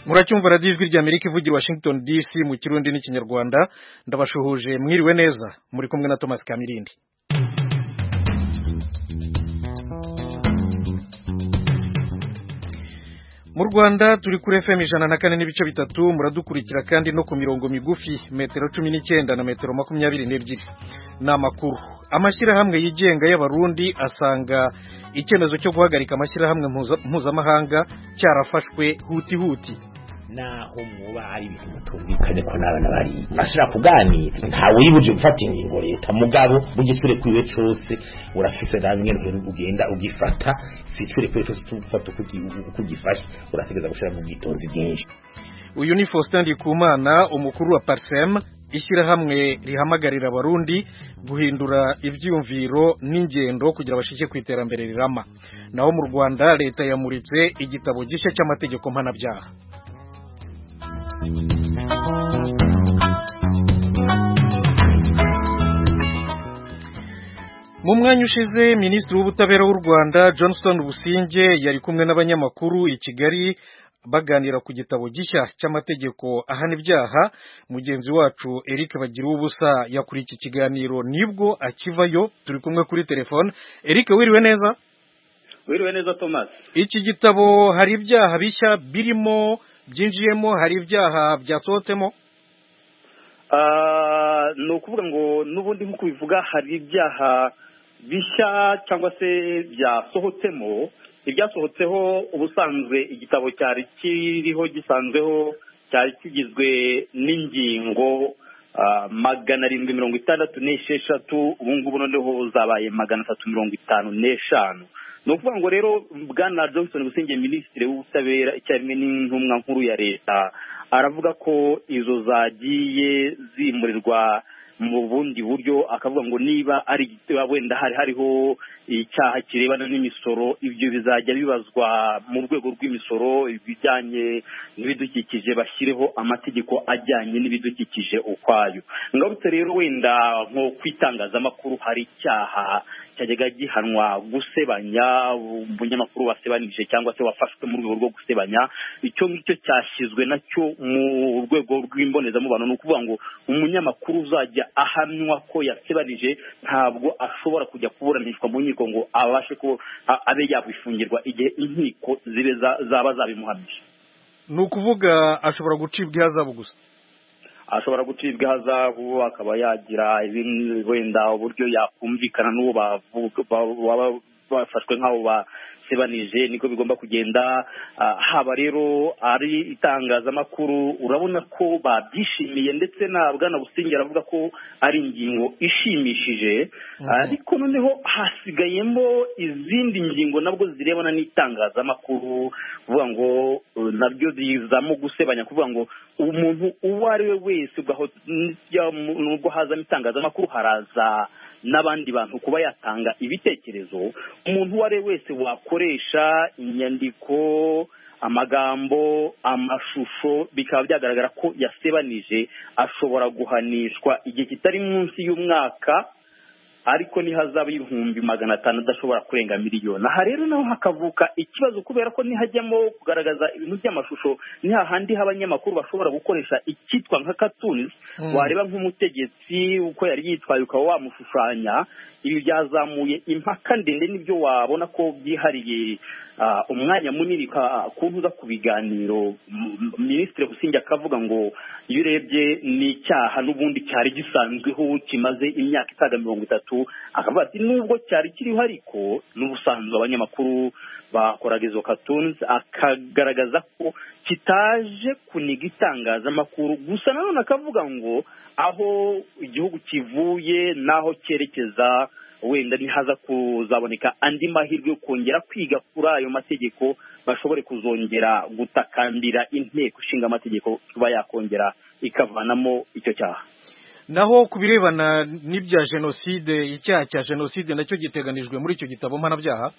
muracyumva radiyo ijwi rya amerika ivugira washington dc mu kirundi n'ikinyarwanda ndabashuhuje mwiriwe neza muri kumwe na thomas kamirindi mu rwanda turi kuri fm ijana na kane n'ibice bitatu muradukurikira kandi no ku mirongo migufi metero cumi n'icyenda na metero makumyabiri n'ebyiri ni amakuru amashyirahamwe yigenga y'abarundi asanga icyemezo cyo guhagarika amashyirahamwe mpuzamahanga cyarafashwe huti huti naho muba ari ibintu mutumvikanye ko n'abana bari ashobora kuganira ntawe uribuje gufata ingingo leta mugabo mugishure kwiwe cose urafise namwe ugenda ugifata sicure kwiwe cose ufata uko ugifashe urategeza gushira mu bwitonzi bwinshi uyu ni Faustin Ndikumana umukuru wa Parsem ishyirahamwe rihamagarira abarundi guhindura ibyumviro n'ingendo kugira bashike ku iterambere rirama naho mu Rwanda leta yamuritse igitabo gishya cy'amategeko mpanabyaha mu mwanya ushize minisitiri w'ubutabera w'u rwanda johnston businge yari kumwe n'abanyamakuru i kigali baganira ku gitabo gishya cy'amategeko ahana ibyaha mugenzi wacu eric bagira ubusa yakuriye iki kiganiro nibwo akivayo turi kumwe kuri telefone eric wiriwe neza wiriwe neza thomas iki gitabo hari ibyaha bishya birimo byinjiyemo hari ibyaha byasohotsemo ni ukuvuga ngo n'ubundi nk'uko bivuga hari ibyaha bishya cyangwa se byasohotsemo ibyasohotseho ubusanzwe igitabo cyari kiriho gisanzweho cyari kigizwe n'ingingo magana arindwi mirongo itandatu n'esheshatu ubu ngubu noneho zabaye magana atatu mirongo itanu n'eshanu ni ukuvuga ngo rero bwana johnson gusinge minisitiri w'ubutabera icyarimwe n'intumwa nkuru ya leta aravuga ko izo zagiye zimurirwa mu bundi buryo akavuga ngo niba ari wenda hari hariho icyaha kirebana n'imisoro ibyo bizajya bibazwa mu rwego rw'imisoro ibijyanye n'ibidukikije bashyireho amategeko ajyanye n'ibidukikije ukwayo ngarutse rero wenda nko ku itangazamakuru hari icyaha cyajyaga gihanwa gusebanya umunyamakuru wasebanije cyangwa se wafashwe mu rwego rwo gusebanya icyo ngicyo cyashyizwe nacyo mu rwego rw'imbonezamubano ni ukuvuga ngo umunyamakuru uzajya ahamywa ko yasebanije ntabwo ashobora kujya kuburanishwa mu nkiko ngo abashe ko abe yabifungirwa igihe inkiko zibe zaba zabimuhamije ni ukuvuga ashobora gucibwa ihazabu gusa ashobora gucibwa ihazabu akaba yagira wenda uburyo yakumvikana n'uwo baba bafashwe nk'abo basebanije niko bigomba kugenda haba rero ari itangazamakuru urabona ko babyishimiye ndetse na bwana busingi aravuga ko ari ingingo ishimishije ariko noneho hasigayemo izindi ngingo nabwo zirebana n'itangazamakuru kuvuga ngo nabyo zizamo gusebanya kuvuga ngo umuntu uwo ari we wese nubwo hazamo itangazamakuru haraza n'abandi bantu kuba yatanga ibitekerezo umuntu uwo ari we wese wakoresha inyandiko amagambo amashusho bikaba byagaragara ko yasebanije ashobora guhanishwa igihe kitari munsi y'umwaka ariko nihazaba ibihumbi magana atanu adashobora kurenga miliyoni aha rero naho hakavuka ikibazo kubera ko nihajyamo kugaragaza ibintu by'amashusho ni hahandi h'abanyamakuru bashobora gukoresha icyitwa nka katuni wareba nk'umutegetsi uko yari yitwaye ukaba wamushushanya ibi byazamuye impaka ndende n'ibyo wabona ko byihariye umwanya munini kuntu uza ku biganiro minisitiri busingi akavuga ngo iyo urebye ni icyaha n'ubundi cyari gisanzweho kimaze imyaka isaga mirongo itatu akavuga ati nubwo cyari kiriho ariko n'ubusanzwe abanyamakuru bakoraga izo katunzi akagaragaza ko kitaje kuniga itangazamakuru gusa nanone akavuga ngo aho igihugu kivuye n'aho cyerekeza wenda ntihaza kuzaboneka andi mahirwe yo kongera kwiga kuri ayo mategeko bashobore kuzongera gutakambira inteko ishinga amategeko kuba yakongera ikavanamo icyo cyaha naho ku birebana n'ibya jenoside icyaha cya jenoside nacyo giteganijwe muri icyo gitabo mpanabyaha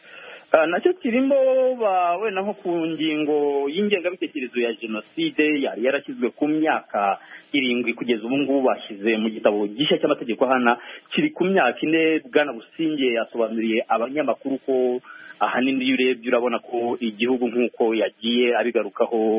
nacyo kirimo wenda nko ku ngingo y'ingengabitekerezo ya jenoside yari yarashyizwe ku myaka irindwi kugeza ubu ngubu bashyize mu gitabo gishya cy'amategeko hana kiri ku myaka ine bwana businge yasobanuriye abanyamakuru ko ahanini iyo urebye urabona ko igihugu nk'uko yagiye abigarukaho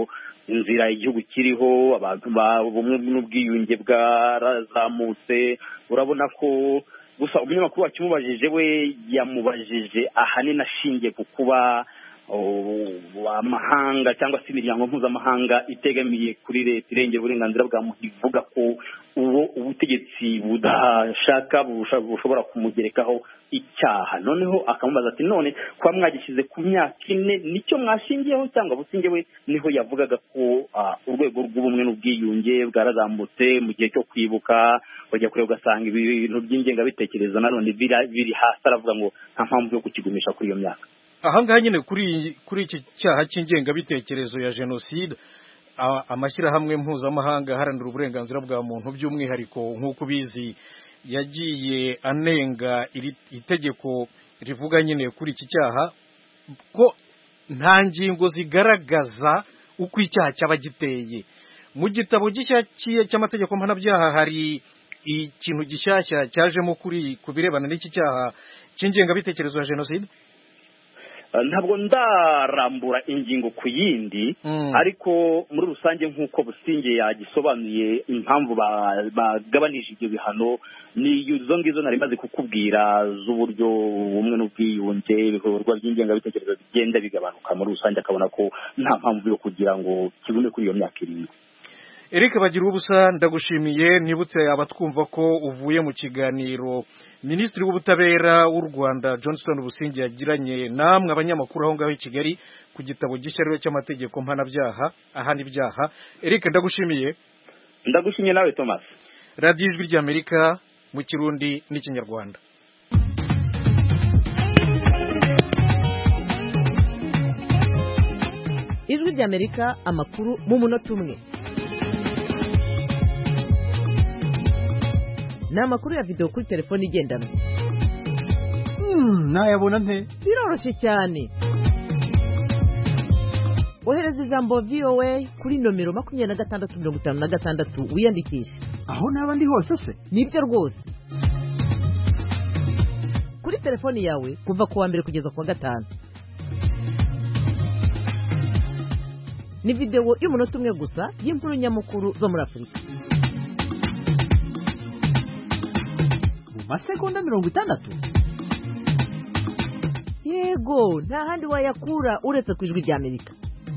inzira igihugu kiriho abantu bumwe n'ubwiyunge bwarazamutse urabona ko gusa umunyamakuru wakimubajije we yamubajije ahanini ashingiye ku kuba amahanga cyangwa se imiryango mpuzamahanga itegamiye kuri leta irengera uburenganzira bwa muntu ivuga ko uwo ubutegetsi budashaka bushobora kumugerekaho icyaha noneho akamubaza ati none kuba mwagishyize ku myaka ine nicyo mwashingiyeho cyangwa businge we niho yavugaga ko urwego rw'ubumwe n'ubwiyunge bwarazamutse mu gihe cyo kwibuka bajya kureba ugasanga ibintu by'ingengabitekerezo nanone biri hasi aravuga ngo nta mpamvu yo kukigumisha kuri iyo myaka ahangaha nyine kuri kuri iki cyaha cy'ingengabitekerezo ya jenoside amashyirahamwe mpuzamahanga aharanira uburenganzira bwa muntu by'umwihariko nk'uko ubizi yagiye anenga iri itegeko rivuga nyine kuri iki cyaha ko nta ngingo zigaragaza uko icyaha cyaba giteye mu gitabo gishya cy'amategeko mpanabyaha hari ikintu gishyashya cyajemo kuri ku birebana n'iki cyaha cy'ingengabitekerezo ya jenoside ntabwo ndarambura ingingo ku yindi ariko muri rusange nk'uko businge yagisobanuye impamvu bagabanije ibyo bihano ni izo ngizo nari maze kukubwira z'uburyo ubumwe n'ubwiyunge ibikorwa by'ingengabitekerezo bigenda bigabanuka muri rusange akabona ko nta mpamvu yo kugira ngo kigume kuri iyo myaka irindwi Eric bagira ubusa ndagushimiye nibutse abatwumva ko uvuye mu kiganiro Minisitiri w'ubutabera w'u Rwanda Johnston Busingi yagiranye namwe abanyamakuru aho ngaho i Kigali ku gitabo gishya rero cy'amategeko mpanabyaha ahana ibyaha Eric ndagushimiye ndagushimiye nawe Thomas radiyo ijwi ry'Amerika mu kirundi n'ikinyarwanda ijwi ry'Amerika amakuru mu munota umwe ni amakuru ya videwo kuri telefone igendanwa nayabona nte biroroshye cyane ohereza ijambo voa kuri nomero makumyabiri na gatandatu mirongo itanu na gatandatu wiyandikishe aho naba ndi hose se nibyo rwose kuri telefoni yawe kuva ku wa mbere kugeza ku wa gatanu ni videwo y'umunota umwe gusa y'inkuru nyamukuru zo muri afurika masegonda mirongo itandatu yego nta handi wayakura uretse ku ijwi ry'amerika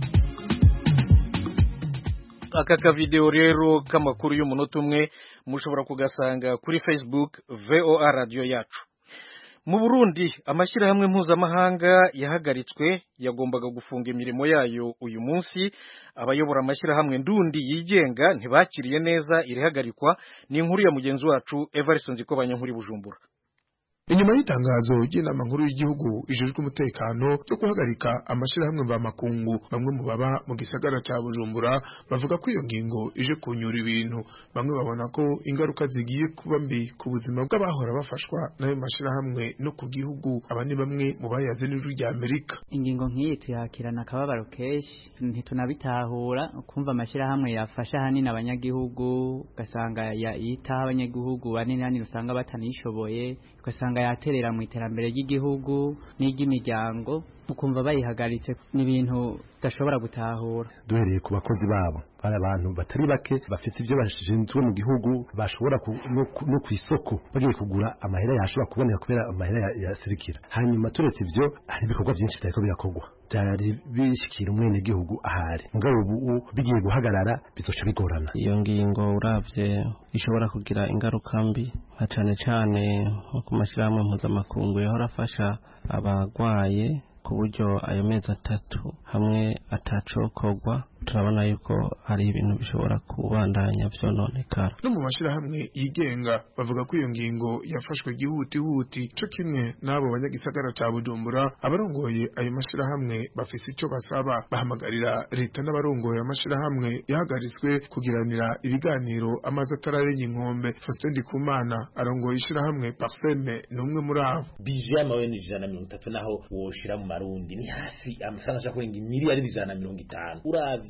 aka kavidewo rero k'amakuru y'umunota umwe mushobora kugasanga kuri facebook voa radiyo yacu mu burundi amashyirahamwe mpuzamahanga yahagaritswe yagombaga gufunga imirimo yayo uyu munsi abayobora amashyirahamwe ndundi yigenga ntibakiriye neza irihagarikwa ni inkuru ya mugenzi wacu evarison zikobanya nkuri bujumbura inyuma y'itangazo ry'inama nkuru y'igihugu ijejwe umutekano yo guhagarika amashyirahamwe mvamakungu bamwe mu baba mu gisagara ca bujumbura bavuga ko iyo ngingo ije kunyura ibintu bamwe babona ko ingaruka zigiye kuba mbi ku buzima bw'abahora bafashwa n'ayo mashyirahamwe no ku gihugu aba ni bamwe mu bayaze n'ijwi rya amerika ingingo nk'iyi tuyakirana akababaro kenshi ntitunabitahura kumva amashyirahamwe yafasha ahanini abanyagihugu ugasanga yitaho abanyagihugu banini hanini usanga batanishoboye ugasanga yaterera mu iterambere ry'igihugu n'iry'imiryango ukumva bayihagaritse ni ibintu udashobora gutahura duhereye ku bakozi babo bari abantu batari bake bafite ibyo bashinzwe mu gihugu bashobora no ku isoko bagiye kugura amahera yashobora kuboneka kubera amahera yasirikira hanyuma turetse ibyo hari ibikorwa byinshi byariko birakorwa byari bishikira umwenegihugu ahari mugabo ubu bigiye guhagarara bizoca bigorana iyo ngingo uravye ishobora kugira ingaruka mbi nka cane cane nko ku mashyirahamwe mpuzamakungu yahora afasha abagwaye ku buryo ayo mezi atatu hamwe atacokorwa turabona yuko hari ibintu bishobora kubandanya vyononekara no mu mashyirahamwe yigenga bavuga ko iyo ngingo yafashwe gihutihuti co kimwe n'abo banyagisagara ca bujumbura abarongoye ayo mashyirahamwe bafise ico basaba bahamagarira leta n'abarongoye amashyirahamwe yahagaritswe kugiranira ibiganiro amazi atararenye inkombe Faustin Ndikumana arongoye ishirahamwe Parseme ni umwe muri abo bije y'amaweni ijana na mirongo itatu naho woshira mu marundi ni hasi amafaranga ashaka kurenga imiliyari ijana na mirongo itanu uravye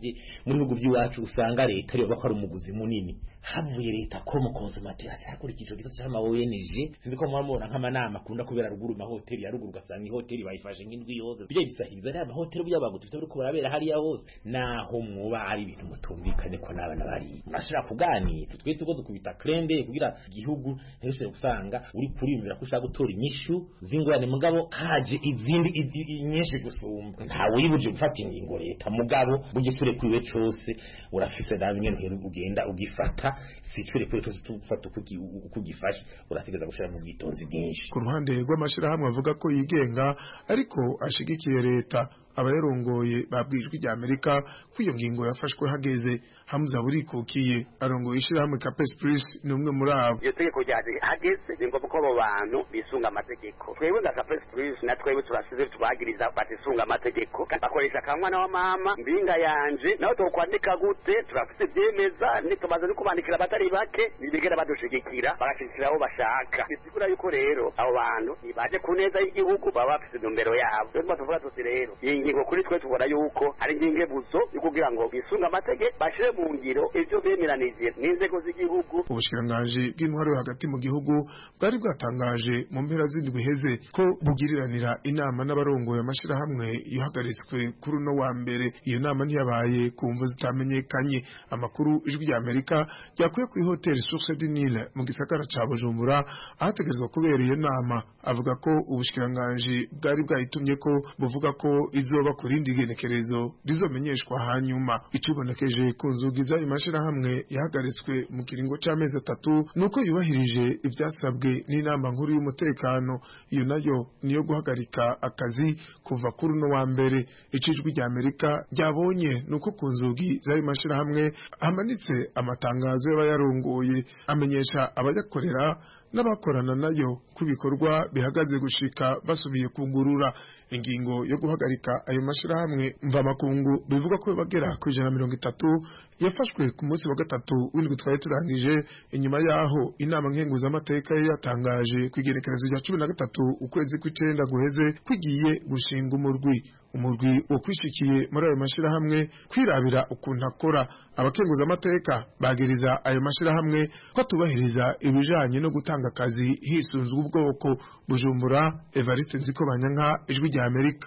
uravye muri bihugu by'iwacu usanga leta ariyo bakora umuguzi munini havuye leta ko mu konsumatera cyakurikije ico gisata c'ama ONG sinzi ko mwamubona nk'amanama akunda kubera ruguru mahoteli ya ruguru ugasanga ihoteli bayifashe nk'indwi yose bijya bisahiriza ariya mahoteli by'abantu dufite bariko barabera hariya hose naho mwoba ari ibintu mutumvikanye ko n'abana bari murashobora kuganira twe tuko dukubita krende kugira igihugu ntibishobore gusanga uri kuriyumvira ko ushaka gutora inyishu z'ingorane mugabo haje izindi i- i- nyinshi gusumba ntawe yibuje gufata ingingo leta mugabo bugisure kwiwe cose urafise nawe nyene ugenda ugifata sicure kwiwe cose tufata uko ugi- uko ugifashe urategeza gushira mu bwitonzi bwinshi ku ruhande rw'amashyirahamwe avuga ko yigenga ariko ashigikiye leta abayarongoye babwijwe rya Amerika ko iyo ngingo yafashwe hageze Hamza burikukiye arongoye ishyirahamwe Capes Plus ni umwe muri abo iyo tegeko ryaje hageze ni ngombwa ko abo bantu bisunga amategeko twebwe nka Capes Plus na twebwe turasize tubagiriza batisunga amategeko bakoresha akamwana wa mama mbinga yanje nawe tokwandika gute turafite byemeza nitumaze no kubandikira abatari bake ntibigera badushigikira bagashigikira abo bashaka bisigura yuko rero abo bantu nibaje ku neza y'igihugu baba bafite intumbero yabo rero tuba tuvuga tuti rero iyi ngingo kuri twe tubona yuko ari ingingebuzo yo kugira ngo bisunge amategeko bashire mu ngiro ivyo bemeranije n'inzego z'igihugu ubushikiranganji bw'intwaro yo hagati mu gihugu bwari bwatangaje mu mpera z'indwi iheze ko bugiriranira inama n'abarongoye amashirahamwe yahagaritswe kuri uno wa mbere iyo nama ntiyabaye ku mvu zitamenyekanye amakuru ijwi rya amerika ryakuye ku ihoteli source du Nil mu gisagara ca bujumbura ahategerezwa kubera iyo nama avuga ko ubushikiranganji bwari bwayitumye ko buvuga ko izoba ku rindi genekerezo rizomenyeshwa hanyuma icubonekeje ku nzugi z'ayo mashirahamwe yahagaritswe mu kiringo c'amezi atatu nuko yubahirije ivyasabwe n'inama nkuru y'umutekano iyo nayo niyo guhagarika akazi kuva kuri uno wa mbere icijwi rya Amerika ryabonye nuko ku nzugi z'ayo mashirahamwe hamanitse amatangazo y'abayarongoye amenyesha abayakorera n'abakorana nayo ku bikorwa bihagaze gushika basubiye kugurura ingingo yo guhagarika ayo mashirahamwe mvamakungu bivuga ko bagera ku ijana na mirongo itatu yafashwe ku munsi wa gatatu w'indwi twari turangije inyuma yaho inama nkenguzamateka yari yatangaje ku igenekerezo rya cumi na gatatu ukwezi kw'icenda guheze kwigiye gushinga umurwi umurwi wo kwishikiye muri ayo mashirahamwe kwirabira ukuntu akora abakenguzamateka bagiriza ayo mashirahamwe ko atubahiriza ibijanye no gutanga akazi hisunzwe ubwoko bujumbura evariste nziko banyanka ijwi rya amerika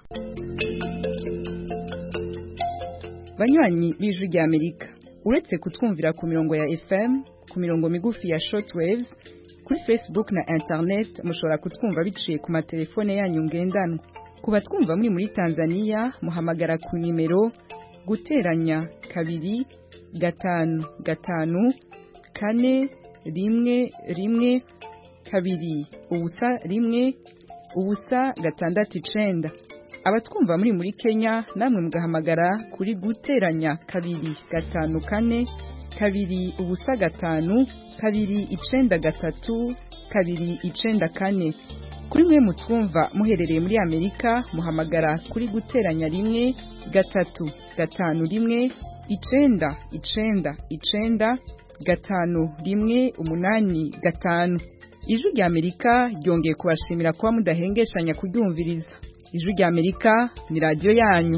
banywanyi b'ijwi rya amerika uretse kutwumvira ku mirongo ya fm ku mirongo migufi ya shortwaves kuri facebook na internet mushobora kutwumva biciye ku matelefone yanyu ngendanwa ku batwumva muri muri tanzania muhamagara ku nimero guteranya kabiri gatanu gatanu kane rimwe rimwe kabiri ubusa rimwe ubusa gatandatu icenda abatwumva muri muri Kenya namwe mugahamagara kuri guteranya kabiri gatanu kane kabiri ubusa gatanu kabiri icenda gatatu kabiri icenda kane kuri mwe mutwumva muherereye muri Amerika muhamagara kuri guteranya rimwe gatatu gatanu rimwe icenda icenda icenda gatanu rimwe umunani gatanu ijwi rya Amerika ryongeye kubashimira kuba mudahengeshanya kuryumviriza ijwi rya Amerika ni radiyo yanyu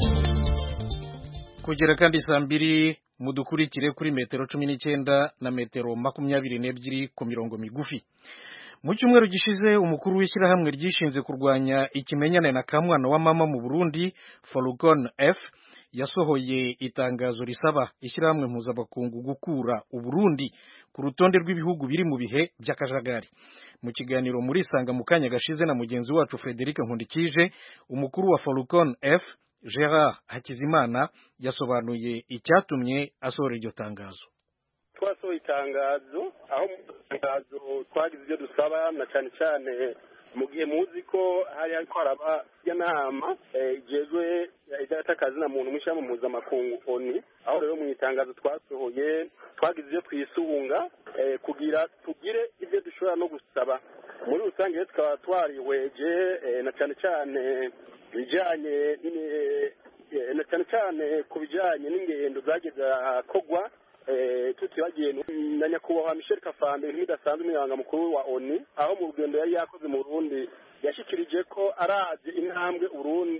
kugera kandi saa mbiri mudukurikire kuri metero cumi n'icyenda na metero makumyabiri n'ebyiri ku mirongo migufi mu cyumweru gishize umukuru w'ishyirahamwe ryishinze kurwanya ikimenyane na kamwana wa mama mu burundi farugon f yasohoye itangazo risaba ishyirahamwe mpuzamakungu gukura uburundi ku rutonde rw'ibihugu biri mu bihe by'akajagari mu kiganiro muri sanga mu kanya gashize na mugenzi wacu frederic nkundikije umukuru wa farugon f gerard hakizimana yasobanuye icyatumye asohora iryo tangazo twasohoye itangazo aho mu itangazo twagize ibyo dusaba na cyane cyane mu gihe muzi ko hari hariko haraba inama igejwe idatakazi na muntu mw'ishyirahamwe mpuzamakungu oni aho rero mu itangazo twasohoye twagize ibyo twisunga kugira tugire ibyo dushobora no gusaba muri rusange rero tukaba twarihweje na cyane cyane ibijyanye na cyane cyane ku bijyanye n'ingendo zageze kogwa tutibagiye na nyakubahwa michel kafande nk'idasanzwe umunyamabanga mukuru wa oni aho mu rugendo yari yakoze mu burundi yashyikirije ko arazi intambwe urundi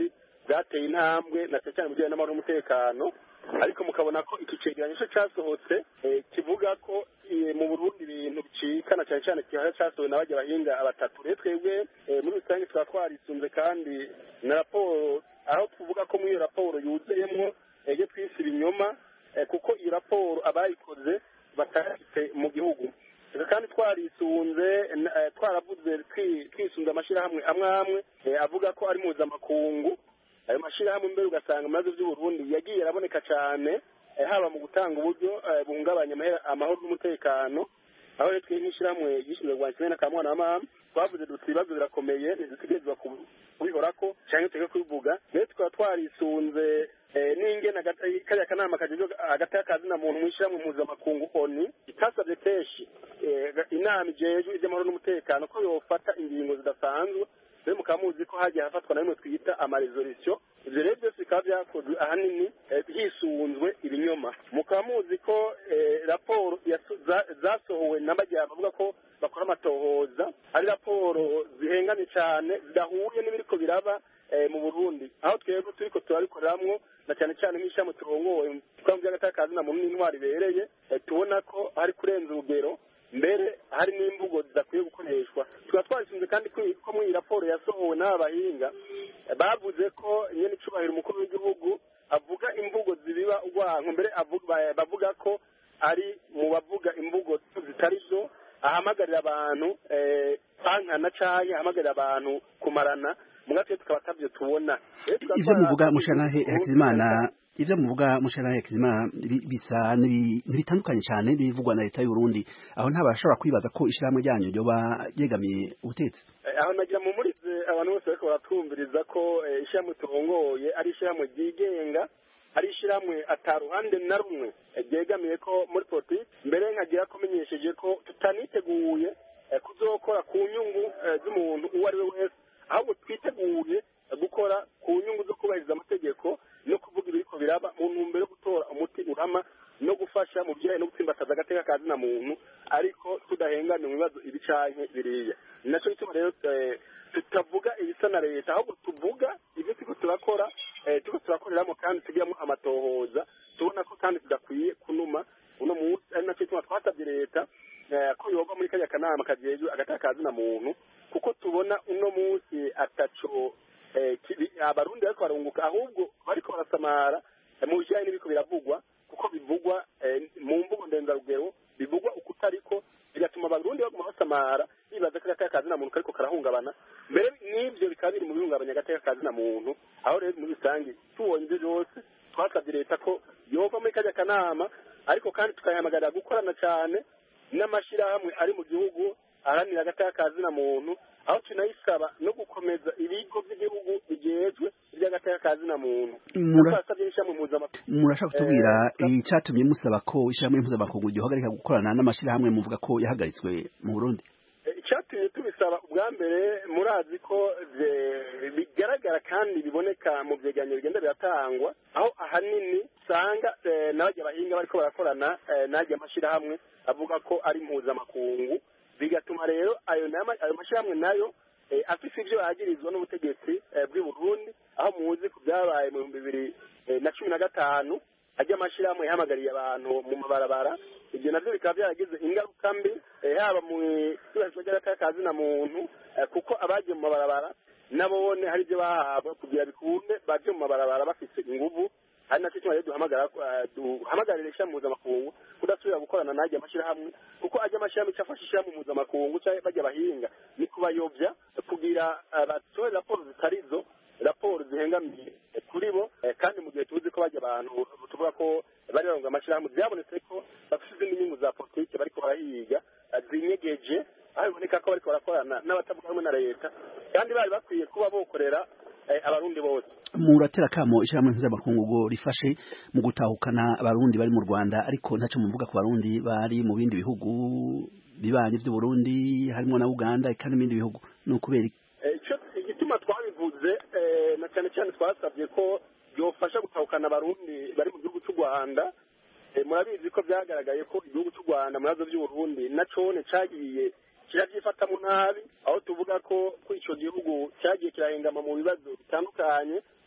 bwateye intambwe na cyane cyane mu bijyanye n'amahoro n'umutekano ariko mukabona ko iki cegeranyo cyo cyasohotse eh, kivuga ko eh, mu burundi ibintu bicikana cyane cyane kihara cyasohowe na bajya bahinga batatu rero twebwe eh, muri rusange tukaba twarisunze kandi na raporo aho tuvuga ko muri iyo raporo yuzuyemo eh, ibyo twise ibinyoma eh, kuko iyi raporo abayikoze batayafite mu gihugu Reka kandi twarisunze n- eh, twaravuze twi- twisunze amashyirahamwe amwe amwe eh, avuga ko ari mpuzamakungu ayo mashyirahamwe mbere ugasanga mu bibazo by'uburundi yagiye araboneka cyane eh, haba mu gutanga uburyo eh, buhungabanya amahe- amahoro n'umutekano aho rero twe nk'ishyirahamwe gishinzwe kurwanya kimwe n'akamwana wa mama twavuze duti ibibazo birakomeye ntidutegerezwa kubihorako cyangwa tujye kubivuga rero tukaba twarisunze eh, n'ingene agata- kariya kanama kajejwe hagati y'akazina muntu mu ishyirahamwe mpuzamakungu oni itasabye kenshi eh, inama ijejwe iby'amahoro n'umutekano ko yofata ingingo zidasanzwe rero mukaba muzi ko hagiye hafatwa na bimwe twita amaresolisiyo ibyo rero byose bikaba byakozwe ahanini eh, hisunzwe ibinyoma mukaba muzi ko eh, raporo yaso- za- zasohowe n'amajyamba avuga ko bakora amatohoza ari raporo zihenganye cyane zidahuye n'ibiriko biraba eh, mu burundi aho twebwe turiko turabikoreramwo na cyane cyane nk'ishami turongoye twaba by'agatakazi na muntu n'intwari ibereye eh, tubona ko hari kurenza urugero mbere hari n'imvugo zidakwiye gukoreshwa tukaba twarisunze kandi ko ko muri iyi raporo yasohowe n'aba bahinga eh, bavuze ko nyene icubahiro umukuru w'igihugu avuga imvugo zibiba urwanko mbere avuga- ba- bavuga ko ari mu bavuga imvugo zitari zo ahamagarira abantu eh, kwankana canke ahamagarira abantu kumarana mugatwe tukaba atavyo tubona Rero tukaba ivyo muvuga twara- mushanahe Hakizimana ivyo muvuga mushanahe Hakizimana bi- bisa n'ibi- ntibitandukanye cyane bivugwa na leta y'u Burundi aho ntabashobora kwibaza ko ishyirahamwe ryanyu ryoba ryegamiye ubutetsi Eh, aho nagira mumurize abantu bose bariko baratwumviriza ko eh, ishyirahamwe turongoye ari ishyirahamwe ryigenga ari ishyirahamwe ataruhande na rumwe eh, ryegamiye ko muri politiki mbere nkagira kumenyesheje ko tutaniteguye eh, kuzokora ku nyungu eh, z'umuntu uwo ari we wese ahubwo twiteguye eh, gukora ku nyungu zo kubahiriza amategeko no kuvuga ibiriko biraba mu ntumbero yo gutora umuti urama no gufasha mu bijyanye no gutsimbataza agateka ka zina muntu ariko tudahengana mu bibazo ibi canke biriya ni naco gituma rero eh, tutavuga ibisa na leta ahubwo tuvuga ibyo turiko turakora eh, turiko turakoreramo kandi tugiramo amatohoza tubona ko kandi tudakwiye kunuma uno munsi ari naco gituma twasabye leta eh, ko yoba muri kariya kanama kajejwe agateka ka zina muntu kuko tubona uno munsi ataco eh, kibi- abarundi bariko barunguka ahubwo bariko barasamara eh, mu bijyanye n'ibiko biravugwa kuko bivugwa eh, mu mvugo ndenzarugero bivugwa uko utariko bigatuma abarundi baguma basamara bibaza ko agateka ka zina muntu kariko karahungabana mbere n'ivyo bikaba biri mu bihungabanya agateka ka zina muntu aho rero muri rusange tubonye ibyo byose twasabye leta ko yova muri kajya kanama ariko kandi tukayihamagarira gukorana cyane n'amashyirahamwe ari mu gihugu aharanira agateka ka zina muntu aho tunayisaba no gukomeza ibigo by'igihugu bijejwe iby'agateka ka zina muntu Mura- twasabye n'ishyirahamwe mpuzamahanga murashaka kutubwira icyatumye musaba ko ishyirahamwe mpuzamakungu ryohagarika gukorana n'amashyirahamwe muvuga ko yahagaritswe mu Burundi Eh, icyatumye tubisaba ubwa mbere murazi ko bye- bigaragara kandi biboneka mu byegeranyo bigenda biratangwa aho ahanini usanga eh, n'abajya bahinga bariko barakorana eh, n'ajya amashyirahamwe avuga ko ari mpuzamakungu bigatuma rero ayo nama- ayo mashyirahamwe nayo eh, afise ivyo yagirizwa n'ubutegetsi eh, bw'i Burundi aho muzi ku byabaye mu bihumbi bibiri eh, na cumi na gatanu ajya amashyirahamwe yahamagariye abantu mu mabarabara ibyo navyo bikaba byaragize ingaruka mbi eh, haba mu ibahirizwa ry'agateka ka zina muntu eh, kuko abagiye mu mabarabara nabone hari ibyo bahabwa kugira bikunde baje mu mabarabara bafise inguvu hari nacyo kimwe rero duhamagara eh, duhamagarira ishyirahamwe mpuzamakungu kudasubira gukorana n'ajya amashyirahamwe kuko ajya amashyirahamwe icyo afasha ishyirahamwe mpuzamakungu cyangwa bajya bahinga ni kubayobya kugira eh, batore raporo zitari zo raporo zihengamiye kuri bo eh, kandi mu gihe tuzi ko bajya abantu tuvuga ko bari baronga amashyirahamwe byabonetse ko bafite izindi nyungu za politiki bariko barahiga eh, zinyegeje aho biboneka ko bariko barakorana n'abatavuga rumwe na leta kandi bari bakwiye kuba bokorera eh, abarundi bose muratera kamo ishyirahamwe mpuzamakungu ngo rifashe mu gutahukana abarundi bari mu Rwanda ariko ntacyo muvuga ku barundi bari mu bindi bihugu bibanyi by'u Burundi harimo na Uganda kandi n'ibindi bihugu ni ukubera iki? Eh, ico igituma twabivuze eh, na cyane cyane twasabye ko byofasha gutahukana abarundi bari mu gihugu cy'u rwanda Eh, murabizi ko byagaragaye ko igihugu cy'u rwanda mu bibazo by'uburundi na cone cagiye kirabyifatamo nabi aho tuvuga ko ko ico gihugu cyagiye kirahengama mu bibazo bitandukanye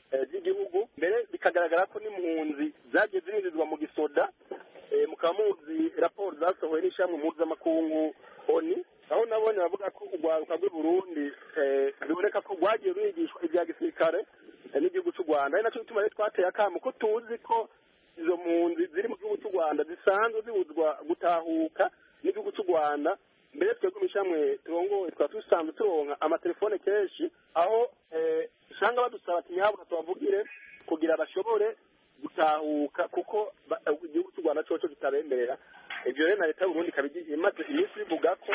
by'igihugu mbere bikagaragara ko n'impunzi zagiye zirinjizwa mu gisoda mukaba muzi raporo zasohowe n'ishyirahamwe mpuzamakungu oni aho nabonye bavuga ko urwaruka rw'i burundi biboneka ko rwagiye rwigishwa ibya gisirikare n'igihugu cy'u rwanda ari nacyo gituma rero twateye akamo ko tuzi ko izo mpunzi ziri mu gihugu cy'u rwanda zisanzwe zibuzwa gutahuka n'igihugu cy'u rwanda mbere twebwe mu ishyamwe turongoye twaba dusanzwe turonka amatelefone kenshi aho usanga badusaba ati nyahabwa tubavugire kugira bashobore gutahuka kuko igihugu cy'u rwanda cyoco kitabemerera ibyo rero na leta y'uburundi ikaba imaze iminsi bivuga ko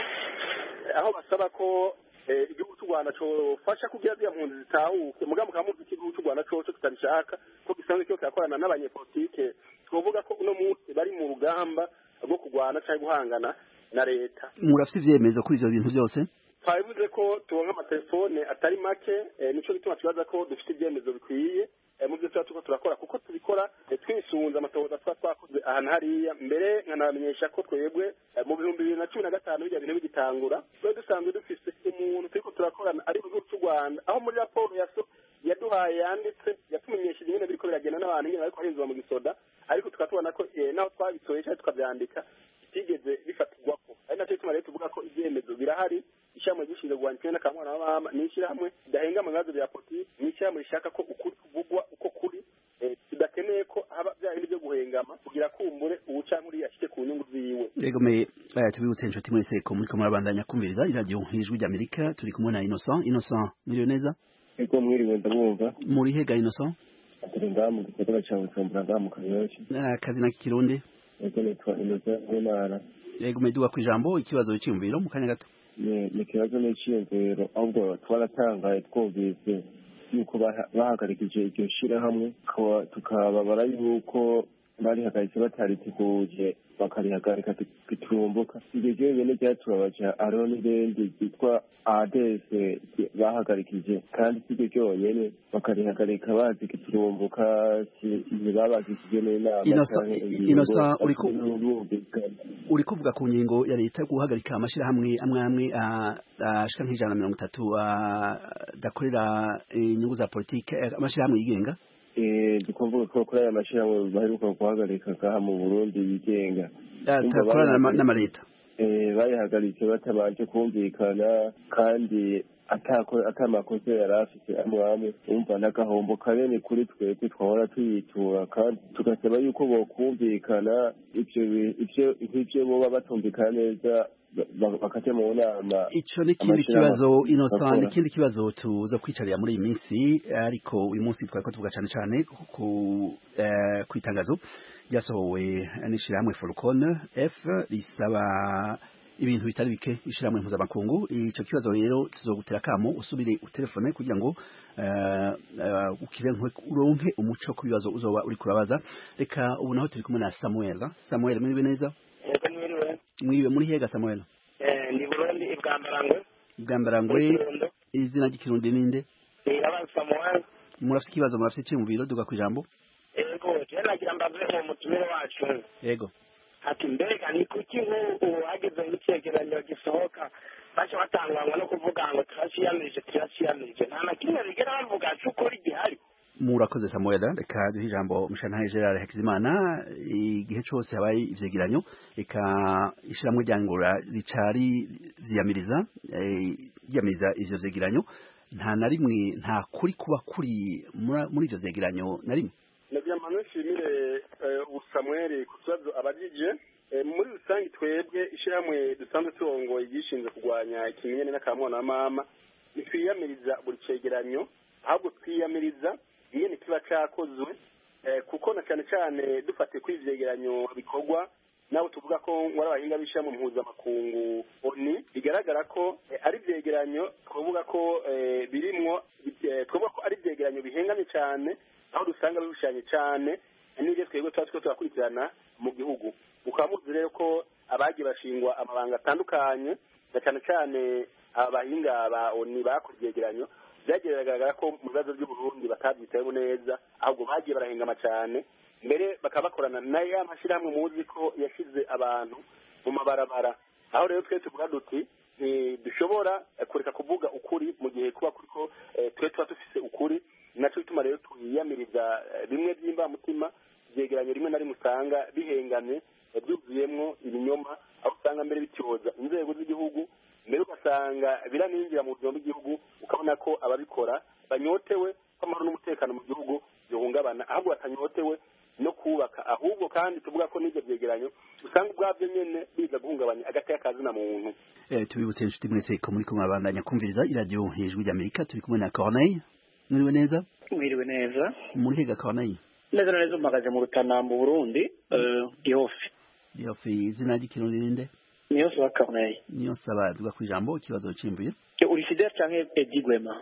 aho basaba ko igihugu cy'u rwanda cyofasha kugira ziriya mpunzi zitahuke mugabo mukaba muzi ko igihugu cy'u rwanda cyoco kitabishaka ko gisanzwe cyo kirakorana n'abanyepolitike twovuga ko uno munsi bari mu rugamba rwo kurwana cyangwa guhangana na leta murafite ivyemezo kuri ivyo bintu byose twabivuze ko turonka amatelefone atari make nico gituma tubaza ko dufite ibyemezo bikwiye mu byo tuba turiko turakora kuko tubikora twisunze amatohoza tuba twakoze ahantu hariya mbere nkanabamenyesha ko twebwe mu bihumbi bibiri na cumi na gatanu bijya bintu bigitangura twari dusanzwe dufise umuntu turiko turakorana ari mu gihugu cy'u rwanda aho muri raporo yaso yaduhaye yanditse yatumenyesheje nyine biriko biragenda n'abantu nyine bariko barinzwa mu gisoda ariko tukaba tubona ko naho twabitoye cyangwa tukavyandika bitigeze bifatirwako ari nacyo gituma rero tuvuga ko ibyemezo birahari ishyirahamwe gishinzwe kurwanya ikibazo n'akamwana w'abama ni ishyirahamwe ridahenga mu bibazo bya politiki ni ishyirahamwe rishaka ko ukuri kuvugwa uko kuri tudakeneye ko haba bya bindi byo guhengama kugira kumbure uwuca muri yashike ku nyungu ziwe yego me tubibutse inshuti mwese ko muriko murabandanya kumviriza iradiyo ijwi ry'amerika turi kumwe na innocent innocent mwiriwe neza ego mwiriwe ndabumva muri hega innocent turi ngaha mu gisagara ca bujumbura ngaha mu kayoshi akazi na kikirundi ego nitwa innocent w'intara yego meduga ku ijambo ikibazo cyiyumviro mu kanya gato ni ikibazo n'iciyumviro ahubwo twaratangaye twumvise yuko bahagarikije iryo shirahamwe tukababara yuko barihagaritse batariteguje bakarihagarika gitumbuka iryo ryonyene ryatubabaje hariho n'irindi ryitwa adese bahagarikije kandi si ryo ryonyene bakarihagarika bazi giturumbuka ntibabagishije n'inama uri kuvuga ku ngingo ya leta yo guhagarika amashirahamwe amwe amwe ashika nk'ijana na mirongo itatu adakorera inyungu za politike amashirahamwe yigenga dukumvuga ko kuri aya mashyirahamwe baheruka guhagarika ngaha mu burundi yigenga atakorana n'amaleta bayihagaritse batabanje kumvikana kandi atamakosa yari afite amwe amwe umva n'agahombo kanini kuri twebwe twahora tuyitura kandi tugasaba yuko bokumvikana ivyo nk'ivyo boba batumvikana neza bakaja mu nama ico n'ikindi kibazo innocent n'ikindi kibazo tuza kwicarira muri iyi minsi ariko uyu munsi twariko tuvuga cane cane ku kwitangazo ryasohowe n'ishirahamwe Folcon F risaba ibintu bitari bike ishiramwe mpuzamakungu ico kibazo rero tuzogutera kamo usubire utelefone kugira ngo ukire uronke umuco ku bibazo uzoba uri kurabaza reka ubu naho turi kumwe na Samuel Samuel mwiriwe neza Yego mwiriwe mwiriwe muri hega Samuel eh ndi Burundi ibwambarangwe ibwambarangwe izina ry'ikirundi ninde Irabaza Samuel murafite ikibazo murafite iki mu biro duga kwijambo Yego je nagira mbaze mu mutumire wacu Yego ati mbega ni kuki nk'ubu hageze nk'icyegeranyo gisohoka baca batangwangwa no kuvuga ngo turashiyamirije turashiyamirije nta na kimwe bigera bavuga c'ukuri gihari murakoze samuel reka duhe ijambo mushantahe gerard hakizimana igihe cyose habaye ivyegeranyo reka ishiramwe ryangura ricari vyiyamiriza ryiyamiriza ivyo vyegeranyo nta na rimwe nta kuri kuba kuri muri ivyo vyegeranyo na rimwe nagira mpano nshimire ubusamweri ku kibazo abajije muri rusange twebwe ishyirahamwe dusanzwe turongoye igishinzwe kurwanya ikimenyane n'akamwana mama ntitwiyamiriza buri cegeranyo ahubwo twiyamiriza ingene kiba cakozwe kuko na cyane cyane dufatiye kuri ivyegeranyo bikorwa nabo tuvuga ko wari abahinga b'ishyirahamwe mpuzamakungu oni bigaragara ko ari ivyegeranyo twavuga ko birimwo twavuga ko ari ivyegeranyo bihengamye cyane aho dusanga birushanye cyane n'ibyo twebwe tuba turiko turakurikirana mu gihugu mukaba muzi rero ko abagiye bashingwa amabanga atandukanye na cyane cyane abahinga ba oni bakoze ivyegeranyo byagiye biragaragara ko mu bibazo by'uburundi batabyitayeho neza ahubwo bagiye barahengama cyane mbere bakaba bakorana na ya mashyirahamwe muzi ko yashyize abantu mu mabarabara aho rero twe tuvuga duti ntidushobora kureka kuvuga ukuri mu gihe kuba kuriko twe tuba dufise ukuri nacyo bituma rero eh, bimwe by'imbamutima byegeranyo rimwe na rimwe usanga bihengamye eh, byuzuyemwo ibinyoma aho usanga mbere bityoza inzego z'igihugu mbere ugasanga biraninjira mu buzima bw'igihugu ukabona ko ababikora banyotewe ko amahoro n'umutekano mu gihugu bihungabana ahubwo batanyotewe no kubaka ahubwo kandi tuvuga ko n'ibyo byegeranyo usanga ubwabyo nyene biza guhungabanya agateka kazina muntu Eh, tubibutse inshuti mwese ko muri kumwe abandanya kumviriza iradiyo hejuru ry'amerika turi kumwe na corneille mwiriwe neza mwiriwe neza muri hega corneille neza na neza umagaze mu rutana mu burundi eh, gihofi yofe izina ry'ikirundi ninde niyo soba corneille niyo nsaba tuga ku ijambo ikibazo cimbuye uri fidel canke edi gwema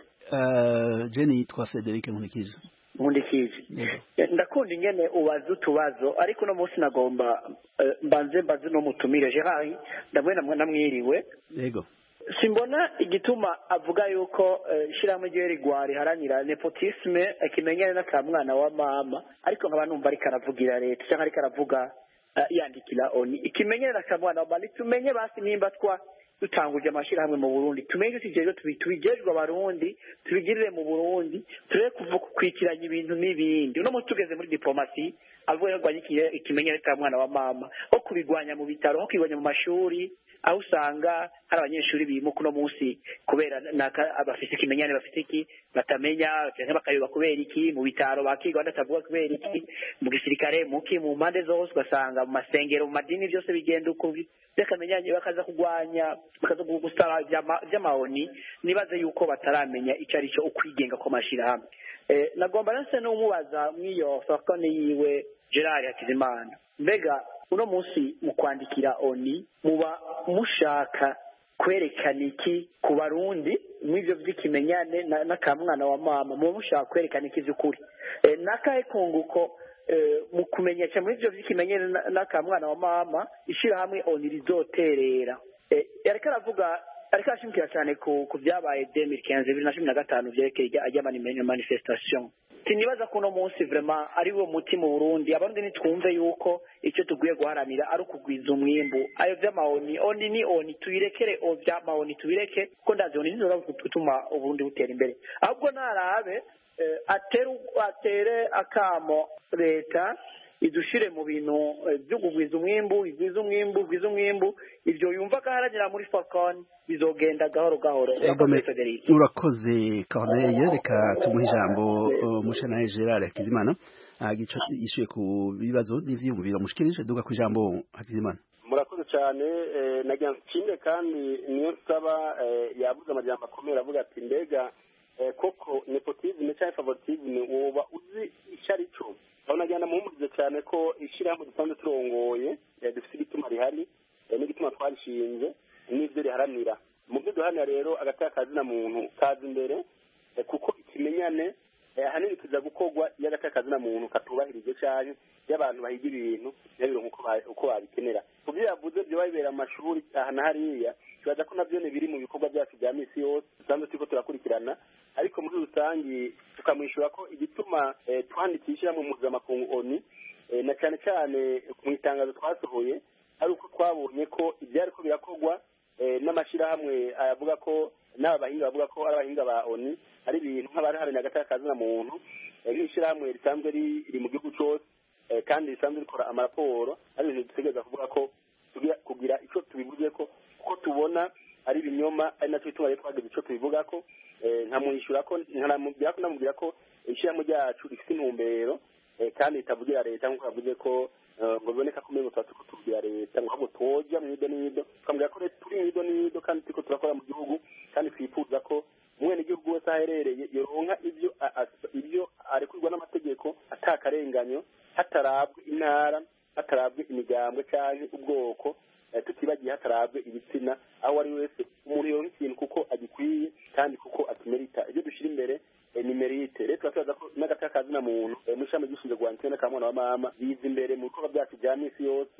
Eh, jeni yitwa frederic nkurikije nkundikije ndakunda ingene ubaza utubazo ariko uno munsi nagomba eh, mbanze mbaze no mutumire gerard ndamwe namwe namwiriwe yego simbona igituma avuga yuko eh, ishyirahamwe ryiwe rigwa riharanira nepotisme akimenyane n'akamwana wa mama ariko nkaba numva ariko aravugira leta cyangwa ariko aravuga eh, yandikira oni ikimenyane n'akamwana wa mama nitumenye basi nimba twa dutanguje amashyirahamwe mu burundi tumenye tujejwe tubi- tubijejwe abarundi tubigirire mu burundi turebe kuva kukwikiranya ibintu n'ibindi uno munsi tugeze muri diplomasi avuga ko arwanya iki- ikimenyane cy'umwana wa mama nko kubigwanya mu bitaro nko kubigwanya mu mashuri aho usanga hari abanyeshuri bimuka uno munsi kubera naka bafite ikimenyane bafite iki batamenya cyangwa bakayoba kubera iki mu bitaro bakiga badatavuga kubera iki mu gisirikare muki mu mpande zose ugasanga mu masengero mu madini byose bigenda uko bi- by'akamenyanye bakaza kurwanya bakaza gusaba iby'ama- by'amahoni nibaze yuko bataramenya icyo ari cyo ukwigenga kw'amashyirahamwe Eh, nagomba nase n'umubaza mw'iyo fakone yiwe gerard hakizimana mbega uno munsi mu kwandikira oni muba mushaka kwerekana iki ku barundi mw'ivyo vy'ikimenyane na- n'akamwana wa mama muba mushaka kwerekana iki vy'ukuri Eh, n'akahe kunguko eh, mu kumenyesha muri ivyo vy'ikimenyane na- n'akamwana wa mama ishirahamwe oni rizoterera Eh, yariko aravuga ariko arashimikira cyane ku ku byabaye 2015 bibiri na cumi na gatanu vyerekeye ijya- ijya manifestation sinibaza ko uno munsi vraiment ari wo muti mu burundi abarundi nitwumve yuko icyo tugwiye guharanira ari ukugwiza umwimbu ayo vy'amahoni oni ni oni tubirekere o vy'amahoni tubireke kuko ndazi oni nizo gutuma uburundi butera imbere ahubwo narabe eh, atere atere akamo leta idushire mu bintu eh, byo kugwiza umwimbu igwiza umwimbu igwiza umwimbu ivyo yumva ko aharanira muri falcon bizogenda gahoro gahoro Egome, Urakoze, Frederic. urakoze corneille reka tumuhe ijambo uh, mushanaye gerard hakizimana agico yishuye ku bibazo n'ivyiyumviro mushikirije duga ku ijambo hakizimana murakoze cyane eh, nagira nshimire kandi niyo nsaba eh, yavuze amajambo akomeye avuga ati mbega eh, koko nepotisme cyangwa favoritisme woba uzi icyo ari cyo aho nagenda muhumurize cyane ko ishyirahamwe dusanzwe turongoye eh, dufite igituma rihari eh, n'igituma twarishinze n'ibyo riharanira mu byo duharanira rero agateka kazina muntu kaza imbere eh, kuko ikimenyane eh, ahanini kiza gukorwa iyo agateka kazina muntu katubahirije cyane iyo abantu bahiga ibintu ntibabire uko ba- uko babikenera ku byo yavuze byo bibera mu mashuri aha na hariya tubaza ko nabyo ni biri mu bikorwa byacu bya misi yose dusanzwe turiko turakurikirana ariko muri rusange tukamwishyura ko igituma eh, twandikisha mu mpuzamakungu oni eh, na cyane cyane mu itangazo twasohoye ari uko twabonye ko ibyari ko birakorwa eh, n'amashyirahamwe avuga ko n'aba bahinga bavuga ko ari abahinga ba oni ari ibintu nk'abariharanira agateka kazina muntu eh, nk'ishyirahamwe risanzwe riri mu gihugu cyose eh, kandi risanzwe rikora amaraporo ari ibintu dutegereza kuvuga ko tugira kugira icyo tubivuze ko kuko tubona ari ibinyoma ari nacyo bituma rero twagize icyo tubivuga ko eh, nkamwishyura ko nkanamubwira ko namubwira ko ishyirahamwe ryacu rifite intumbero eh, kandi ritavugira leta nk'uko yavuze ko eh, ngo biboneka ko umengo tuba turiko tubwira leta ngo ahubwo twoja mu ido n'ido tukamubwira ko leta turi mu ido n'ido kandi turiko turakora mu gihugu kandi twifuza ko umwene igihugu wese aherereye yoronka ibyo a- a- ibyo arekurwa n'amategeko atakarenganyo hatarabwe intara hatarabwe imigambwe cyangwa ubwoko eh, tutibagiye hatarabwe ibitsina aho ari wese umuntu yoronka ikintu kuko agikwiye kandi kuko akimerita ibyo dushyira imbere eh, ni merite rero turatubaza ko n'agateka kazina muntu eh, mu ishami ry'ishinzwe guhana n'akamwana wa mama biza imbere mu bikorwa byacu bya misi yose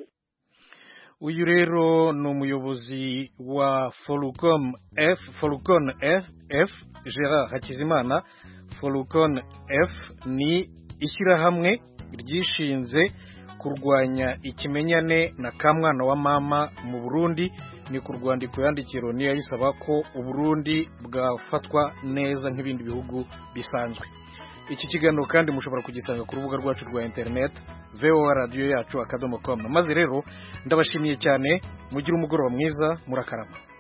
uyu rero ni umuyobozi wa forucom f forucon f f gerard hakizimana forucon f ni ishyirahamwe ryishinze kurwanya ikimenyane na kamwana wa mama mu burundi ni ku rwandiko yandikiro niyo yayisaba ko uburundi bwafatwa neza nk'ibindi bihugu bisanzwe iki kiganiro kandi mushobora kugisanga ku rubuga rwacu rwa interineti voa radiyo yacu akadomo komu maze rero ndabashimiye cyane mugire umugoroba mwiza murakarama